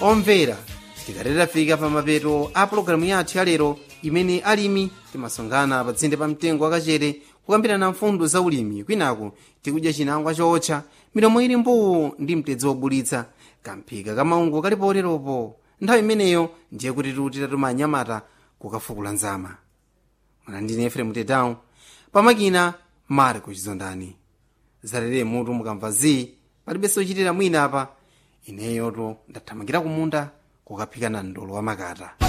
omvera tikalera fika pa mapeto a pologalamu yathu yalero imene alimi timasonkhana pa tsinde pa mtengo wakachere kukambirana mfundo za ulimi kwinaku tikudya chinangwa chootcha milomo ili mbuu ndi mtedzi wobulitsa kamphika kamaungu kali poteropo nthawi imeneyo ndiye kuti titatuma anyamata kukafukula nzama mwana ndine efrem tedown pamakina marco chizondani zalere mutu mukamva zi palibenso ochitira mwina apa ineyoto ndathamangira kumunda kukaphika na ndolo wa makata